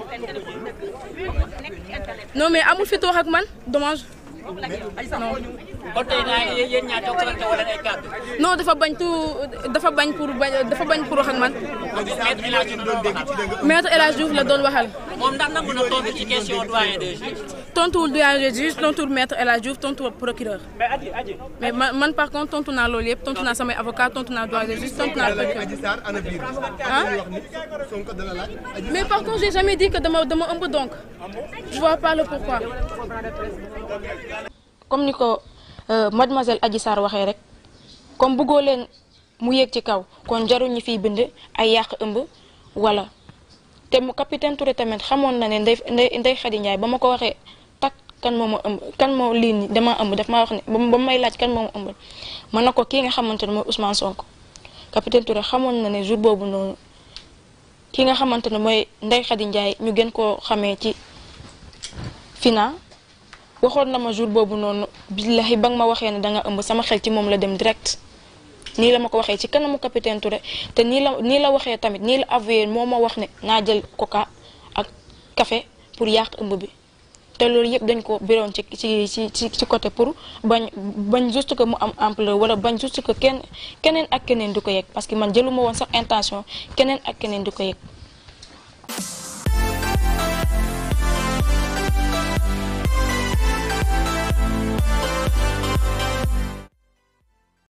non mais amul fit wax ak man dommage non kon tey naa ne yéen ñaar jokkalante wala ay kàddu. non dafa bañ tout dafa bañ pour bañ dafa bañ pour wax ak man maître El Hadji Diouf doon waxal. maître El Hadj Diouf la doon waxal moom ndax nangu na tontu ci question doyen des juges. tontuwul doyen des juges tontuwul maître El Hadj Diouf tontuwul procureur mais man man par contre tontu naa loolu yëpp tontu naa samay avocat tontu naa doyen des juges tontu naa procureur Adji Sarr ana biir ah Sonko dana laaj Adji mais par contre j'ai jamais dit que dama dama ëmb donc je vois pas le pourquoi comme ni ko euh, mademoiselle Adji Sarr waxee rek comme bëggoo leen mu yéeg ci kaw kon jarul ñi fiy bind ay yàq ëmb wala te mu capitaine Touré tamit xamoon na ne ndey ndey ndey Khady Ndiaye ba ma ko waxee tak kan moo ma ëmb kan moo lii nii dama ëmb daf maa wax ne ba ma may laaj kan moo ma ëmbal mën na ko kii nga xamante ne mooy Ousmane Sonko capitaine Touré xamoon na ne jour boobu noonu ki nga xamante ne mooy ndey Khady Ndiaye ñu gën koo xamee ci Fina waxoon na ma jour boobu noonu billahi ba nga ma waxee ne danga ëmb sama xel ci moom la dem direct nii la ma ko waxee ci kanamu capitaine Touré te nii la nii la waxee tamit nii la avoué moo ma wax ne naa jël coca ak café pour yàq ëmb bi te loolu yëpp dañ ko biroon ci ci ci ci ci côté pour bañ bañ juste que mu am ampleur wala bañ juste que kenn keneen ak keneen di ko yëg parce que man jëluma woon sax intention keneen ak keneen di ko yëg